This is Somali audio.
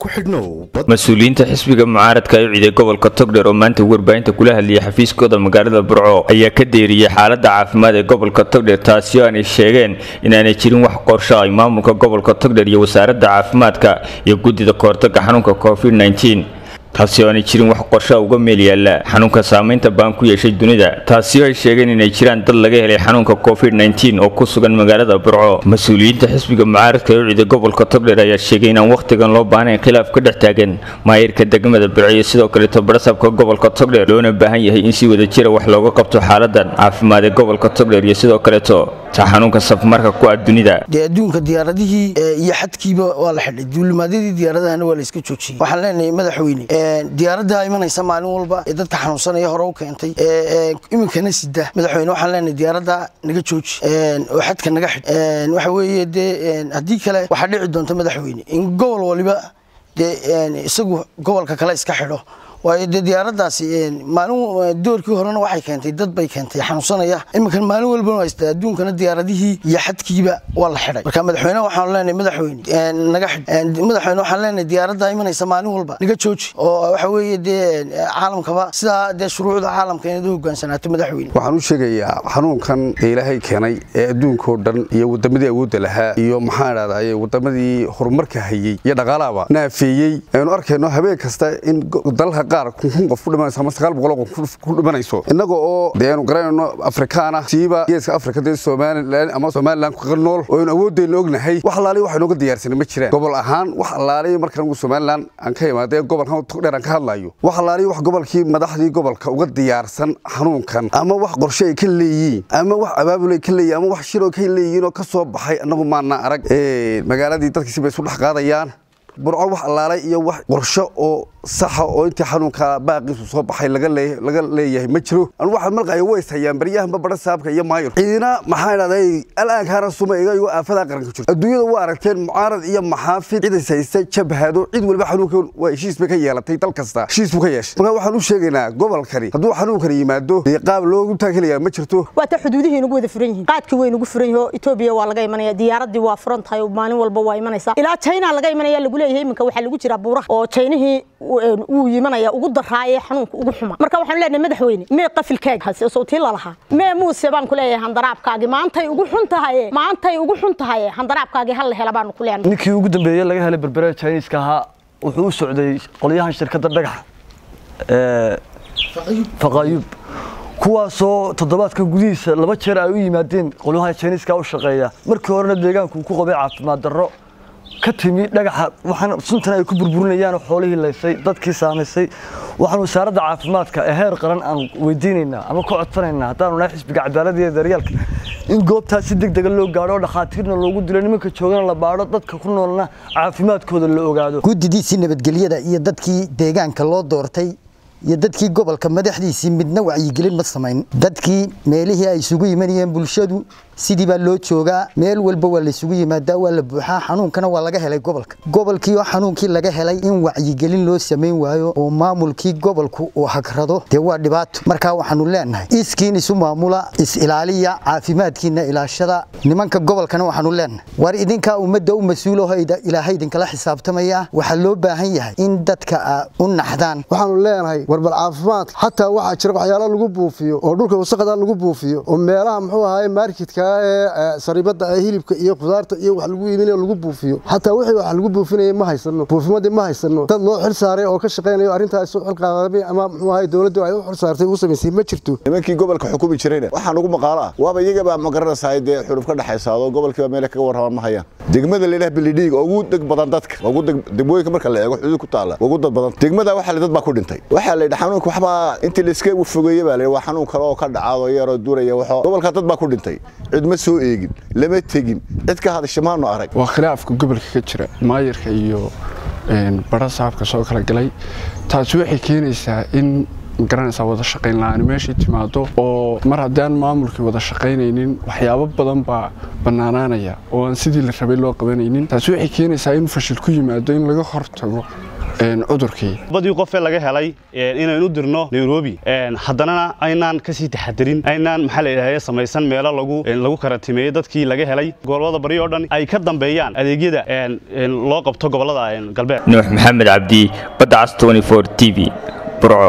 ku xidhnow mas-uuliyiinta xisbiga mucaaradka ee ciiday gobolka togdheer oo maanta warbaahinta kula hadlayay xafiiskooda magaalada burco ayaa ka deeriyey xaalada caafimaad ee gobolka togdheer taasi oo aanay sheegeen inaanay jirin wax qorsho ay maamulka gobolka togdheer iyo wasaaradda caafimaadka iyo guddida kahortaga xanuunka covid taasi oo aanay jirin wax qorshoa uga meel yaalla xanuunka saamaynta baan ku yeeshay dunida taasi oo ay sheegeen inay jiraan dad laga helay xanuunka covid oo ku sugan magaalada burco mas-uuliyiinta xisbiga mucaaradka ee ciiday gobolka togdheer ayaa sheegay inaan wakhtigan loo baahnayn khilaaf ka dhex taagan maayirka degmada burco iyo sidoo kaleeto barasabka gobolka togdheer loona baahan yahay in si wada jira wax looga qabto xaaladan caafimaad ee gobolka togdheer iyo sidoo kaleeto ta xanuunka safmarka ku ah dunida dee adduunka diyaaradihii iyo xadkiiba waa la xidhay duulimaadyadii diyaaradahana waa la iska joojiyey waxaan leenahay madaxweyne diyaaradda imanaysa maalin walba ee dadka xanuunsanaya hore u keentay iminkana sida madaxweyne waxaan leenahay diyaaradda naga jooji oo xadka naga xidh waxa weeye dee haddii kale waxaa dhici doonta madaxweyne in gobol waliba dee isagu gobolka kale iska xidho waayo dee diyaaraddaasi maalin doorkii horena waxay keentay dad bay keentay xanuunsanaya iminkan maalin walbana haysta adduunkana diyaaradihii iyo xadkiiba waa la xidhay marka madaxweyne waxaan leenahay madaxweyne naga xidh madaxweyne waxaan leenahay diyaaradda imanaysa maalin walba naga jooji oo waxa weeye dee caalamkaba sidaa dee shuruucda caalamka inaad u hogaansanaato madaxweyne waxaan u sheegayaa xanuunkan ee ilaahay keenay ee adduunkao dhan iyo wadamadii awoodda lahaa iyo maxaan idhahdaye wadamadii horumarka hayey iyo dhaqaalahaba naafeeyey aynu arkayno habeen kasta in dalka qaar kun qof ku dhimanayso ama sagaal boqol qof ku dhimanayso innaga oo dee aynu garanayno afrikaan ah siiba geeska afrika dee somalilan ama somalilan ku nool oo aynu awooddeena ognahay wax allaaliya wax inooga diyaarsanay ma jiraan gobol ahaan wax allaaliya markaan ugu somalilan aan ka imaadee gobolkan togdheer aan ka hadlayo wax allaaliya wax gobolkii madaxdii gobolka uga diyaarsan xanuunkan ama wax qorshe ay ka leeyihiin ama wax abaabul ay ka leeyihin ama wax shiroo ka leeyihiin oo ka soo baxay annagu maana arag magaaladii dadkiisi bay isu dhex qaadayaan burco wax allaalay iyo wax qorsho oo saxa oo intii xanuunka baaqiisu soo baxay laga leeyahay ma jiro anu waxaa malqaya ways hayaan baryahanba bara saabka iyo maayir ciidina maxaa idhahday alaankaana suma iga iyo aafadaa qaranka jirto adduunyada waa aragteen mucaarad iyo maxaafid cidas haysta jabhado cid waliba xanuunka waa heshiis bay ka yeelatay dal kasta heshiis buu ka yeeshay marka waxaan u sheegaynaa gobolkani hadduu xanuunkani yimaado dee qaab loogu taagelayaa ma jirto waata xuduudihii inagu wada furan yihiin qaadkii way inagu furan yihiin oo etoobiya waa laga imanaya diyaaradii waa furan tahay maalin walba waa imanaysaa ilaa china laga imanaya lagu leeyahay iminka waxaa lagu jiraa buuraha oo chaynihii wuu yimanaya ugu daraaye xanuunka ugu xuma marka waxaan leenahay madaxweyne mee qafilkaaga hase sawtii lalahaa mee muuse baan ku leeyahay handaraabkaagi maantay ugu xun tahaye maantay ugu xun tahaye handaraabkaagi hal la hela baanu ku leenahay ninkii ugu dambeeyey laga helay berbere chinese-ka ahaa wuxuu u socday qolyahan shirkadda dhagaxa faqayub kuwaasoo toddobaadka gudihiisa laba jeer ay u yimaadeen qolyahan chinese-ka u shaqeeya markii horena deegaanku uu ku qabay caafimaad darro ka timi dhagaxa waxaan suntan ay ku burburinayaan xoolihii laysay dadkii saamaysay waxaan wasaaradda caafimaadka ee heer qaran aan weydiinaynaa ama ku codsanaynaa haddaanu nahay xisbiga cadaaladda iyo daryaalka in goobtaas si deg dega loo gaadho oo dhakhaatiirna loogu dilo nimanka joogana la baadho dadka ku noolna caafimaadkooda la ogaado guddidiisii nabadgelyada iyo dadkii deegaanka loo doortay iyo dadkii gobolka madaxdiisii midna wacyigelin ma samayn dadkii meelihii ay isugu yimanayeen bulshadu sidii baa loo joogaa meel walba waa laysugu yimaadaa waa la buuxaa xanuunkana waa laga helay gobolka gobolkii oo xanuunkii laga helay in wacyigelin loo samayn waayo oo maamulkii gobolku uu hagrado dee waa dhibaato markaa waxaanu leenahay iskiin isu maamula is-ilaaliya caafimaadkiina ilaashada nimanka gobolkana waxaanu leenahay war idinkaa ummadda u mas-uulaho ilaahay idinkala xisaabtamaya waxaa loo baahan yahay in dadka u naxdaan waxaanu leenahay warbal caafimaad xataa waxaa jira waxyaalo lagu buufiyo oo dhulka wasaqda lagu buufiyo oo meelaha muxuu ahaay marketka ee saribada ee hilibka iyo khudaarta iyo wax lagu iibinayo lagu buufiyo xataa wixii wax lagu buufinayay ma haysano buufimadii ma haysano dad loo xil saaray oo ka shaqaynayo arrintaas u xilqaadamay ama muxuu ahaay dowladdu ay u xil saartay u samaysay ma jirto nimankii gobolka xukumi jirayna waxaan ugu maqaalo ah waaba iyagaba ma garanaysaa dee xuruf ka dhexaysaado gobolkiiba meel kaga warramaan ma hayaan degmada la yidhaha bilidhiig oo ugu deg badan dadka ugu degmooyinka marka la eego xuduud ku taala ugu dad badan degmada waxaa dad baa ku dhintay waxaa la yidhi xanuunka waxbaa intii la iska fogeeye baa la yidhi waa xanuun kale oo ka dhacaado yaroo duraya waxoo gobolka dad baa ku dhintay cid ma soo eegin lama tegin cid ka hadasha maanu arag waa khilaafka gobolka ka jira maayirka iyo bara saabka soo kala galay taasi waxay keenaysaa in garanaysaa wada shaqayn la-aan meeshii timaado oo mar haddaan maamulkii wada shaqaynaynin waxyaabo badan baa bannaanaanaya oo aan sidii la rabay loo qabanaynin taasi waxay keenaysaa in fashil ku yimaado in laga hortago cudurkii badii qofee laga helay inaynu dirno nairobi haddana aynaan kasii taxadirin aynaan maxaa layidhahda samaysan meelo lagu lagu karatimeeyey dadkii laga helay gobolada bari oo dhan ay ka dambeeyaan adeegyada loo qabto gobolada galbeed nuux maxamed cabdi badda cas t v burco